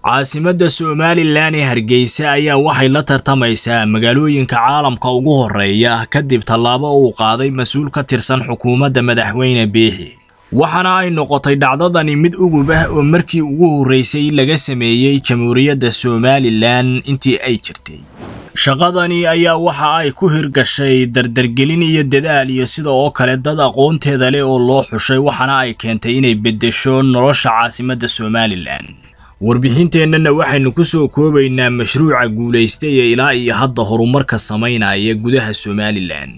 caasimadda somalilan ee hargeysa ayaa waxay la tartamaysaa magaalooyinka caalamka ugu horreeya kadib tallaabo uu qaaday mas-uul ka tirsan xukuumadda madaxweyne biixi waxaana ay noqotay dhacdadani mid ugub ah oo markii ugu horreysay laga sameeyey jamhuuriyadda somalilan intii ay jirtay shaqadani ayaa waxa ay ku hirgashay dardargelin iyo dadaal iyo sida oo kale dad aqoonteeda leh oo loo xushay waxaana ay keentay inay beddesho nolosha caasimadda somalilan warbixinteennana waxaynu ku soo koobaynaa mashruuca guulaystay ee ilaa iyo hadda horumarka samaynaya gudaha somalilan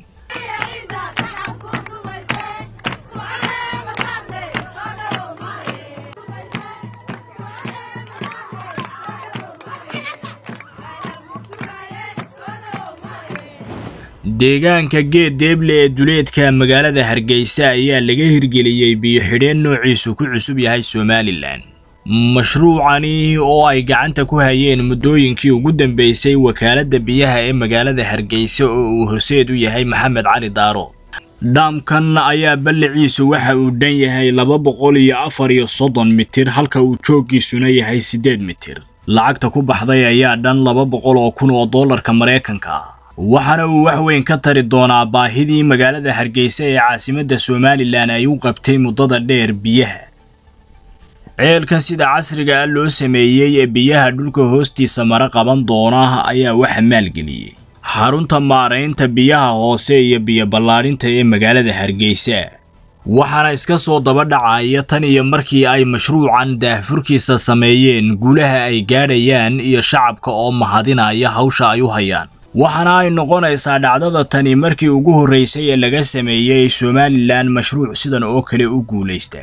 deegaanka geed deeble ee duleedka magaalada hargeysa ayaa laga hirgeliyey biyo-xidheen noociisu ku cusub yahay somalilan mashruucani oo ay gacanta ku hayeen muddooyinkii ugu dambeysay wakaaladda biyaha ee magaalada hargeysa oo uu horseed u yahay maxamed cali daarood dhaamkan ayaa balliciisu waxa uu dhan yahay laba boqol iyo afar iyo soddon mitir halka uu jooggiisuna yahay siddeed mitir lacagta ku baxday ayaa dhan laba boqol oo kun oo dollarka maraykanka ah waxaana uu wax weyn ka tari doonaa baahidii magaalada hargeysa ee caasimadda somalilan ay u qabtay muddada dheer biyaha ceelkan sida casriga ah loo sameeyey ee biyaha dhulka hoostiisa mara qaban doona ayaa waxa maalgeliyey xarunta maaraynta biyaha hoose iyo biyo ballaadhinta ee magaalada hargeysa waxaana iska soo daba dhacaya tan iyo markii ay mashruucan daahfurkiisa sameeyeen guulaha ay gaadhayaan iyo shacabka oo mahadinaya hawsha ay u hayaan waxaana ay noqonaysaa dhacdada tani markii ugu horreysay ee laga sameeyey somalilan mashruuc sidan oo kale u guulaysta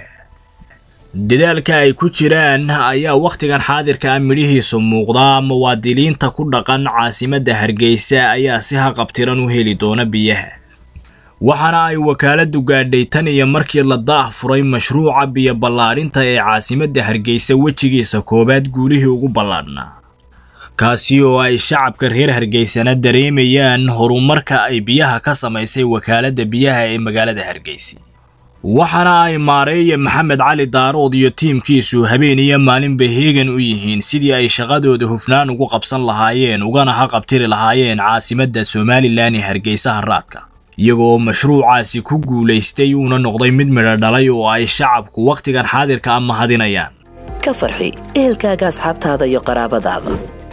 dadaalka ay ku jiraan ayaa wakhtigan xaadirka ah midhihiisu muuqdaa muwaadiniinta ku dhaqan caasimadda hargeysa ayaa si haqabtiran u heli doona biyaha waxaana ay wakaaladdu gaadhay tan iyo markii la daah furay mashruuca biyo ballaadhinta ee caasimadda hargeysa wejigiisa koowaad guulihii ugu ballaadhnaa kaasi oo ay shacabka reer hargeysana dareemayaan horumarka ay biyaha ka samaysay wakaaladda biyaha ee magaalada hargeysa waxaana ay maareeya maxamed cali daarood iyo tiimkiisu habeen iyo maalinba heegan u yihiin sidii ay shaqadooda hufnaan ugu qabsan lahaayeen ugana haqabtiri lahaayeen caasimadda somalilan ee hargeysa haraadka iyagoo mashruucaasi ku guulaystay uuna noqday mid midho dhalay oo ay shacabku wakhtigan xaadirka a mahadinayaan ka farxi ehelkaaga asxaabtaada iyo qaraabadaada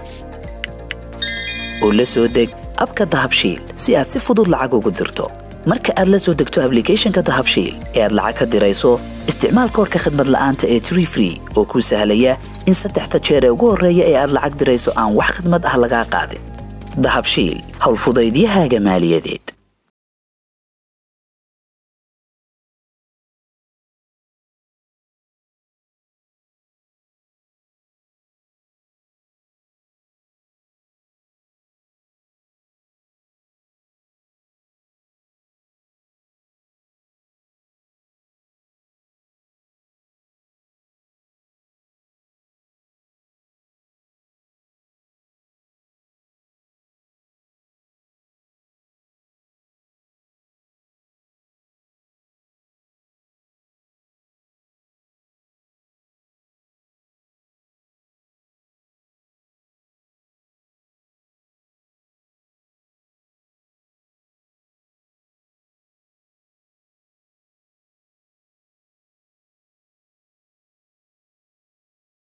oo la soo deg abka dahabshiil si aad si fudud lacag ugu dirto marka aad la soo degto ablicathonka dahabshiil ee aad lacag ka dirayso isticmaal koorka khadmad la'aanta ee tree free oo kuu sahlaya in saddexda jeer ee ugu horreeya ee aad lacag dirayso aan wax khadmad ah lagaa qaadin dahabshiil howlfudaydiyahaaga maaliyadeed